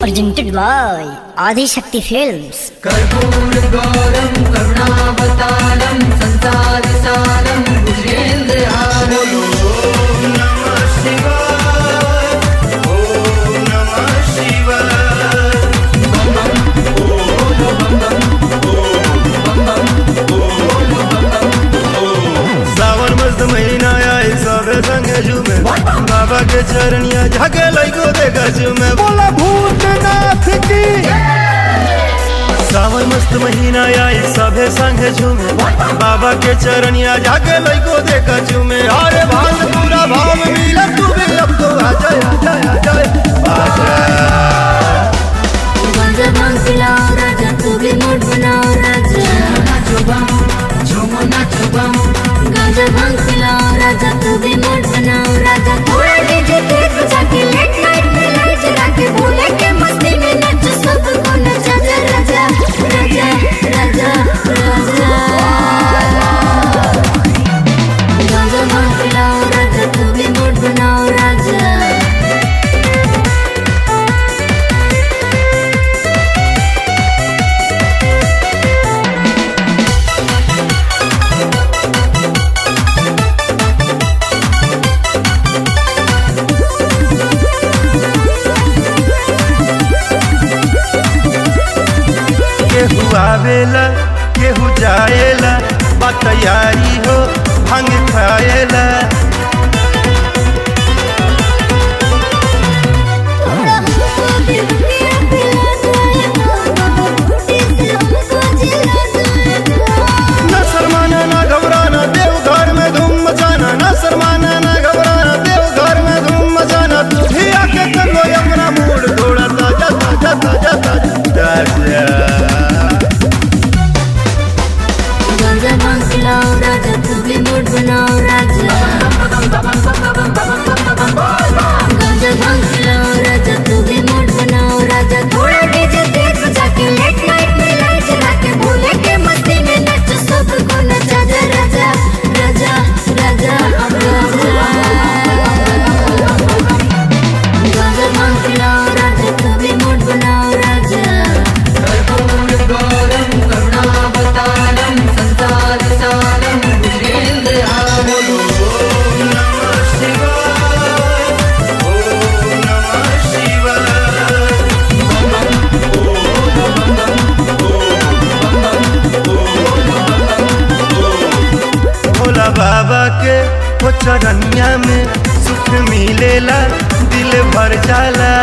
presented by Adi Shakti Films. कर्पूर गौरम करुणावतारम संसार सारम भुजेन्द्रहारम सावन मस्त महीना आए सबे संगे झूमे बाबा के चरनिया झाके लइको देखा झूमे बोला भूतनाथ की सावन मस्त महीना आए सबे संगे झूमे बाबा के चरनिया झाके लइको देखा झूमे अरे भांग पूरा भाव मिला तू भी अब तो आ जाए आ जाए आ जाए आ जाए गांजा भांग पिलाओ राजा तू भी मूड बनाओ राजा नाचो बम झूमो नाचो बम गांजा भांग पिलाओ राजा तू भी मूड बनाओ राजा थोड़ा डीजे तेज बजा के लेट नाइट में लाइट जला के भूले के मस्ती में नच सबको नचा जा राजा राजा राजा राजा गांजा भांग पिलाओ राजा तू भी मूड बनाओ राजा केहू आवेला केहू जाएला बा तैयारी हो भंग खाएला थोड़ा हमको भी पिया पिला जाएगा बाबा बूटी से हमको जिला जाएगा न शर्माना न घबराना देव घर में धूम मचाना न शर्माना न घबराना देव घर में धूम मचाना तू भी आके कर लो अपना मूड थोड़ा ताजा ताजा ताजा ताजा ताजा गांजा भांग पिलाओ राजा तू भी मूड बनाओ राजा गांजा भांग पिलाओ राजा तू भी मूड बनाओ राजा थोड़ा डीजे तेज बजा के लेट नाइट में लाइट जला के भूले के मस्ती में नच सबको नचा जा राजा राजा राजा राजा गांजा भांग पिलाओ राजा तू भी मूड बनाओ राजा कर्पूर गौरम करुणावतारम संसार सारम भुजेन्द्रहारम भोला बाबा के वो चरनिया में सुख मिलेला दिल भर जाला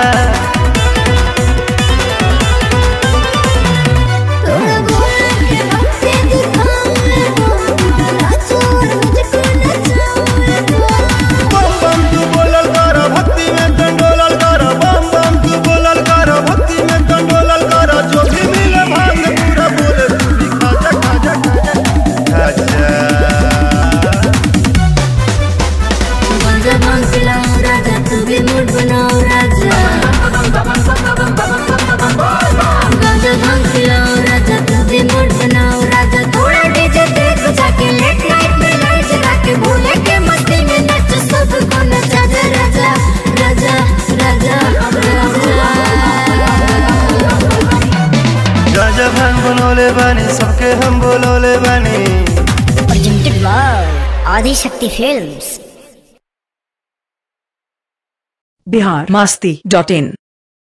थोड़ा भोले के भक्ति दिखाओ मेरे को नाचो और मुझको नचाओ मेरे को बम बम तू बोलल कर भक्ति में डंडोलल कर बम बम तू बोलल कर भक्ति में डंडोलल कर जो भी मिले भांग पूरा बोले तू भी खाजा खाजा खाजा खाजा गांजा भांग पिलाओ राजा तू भी मूड बनाओ राजा गांजा भांग पिलाओ राजा तू भी मूड बनाओ राजा थोड़ा डीजे तेज बजा के लेट नाइट में लाइट जला के भूले के मस्ती में नच सबको नचा जा राजा राजा राजा राजा गाजा भांग बनोले बानी सबके हम बोलोले बानी Presented by Adi Shakti Films. Bihar Masti dot in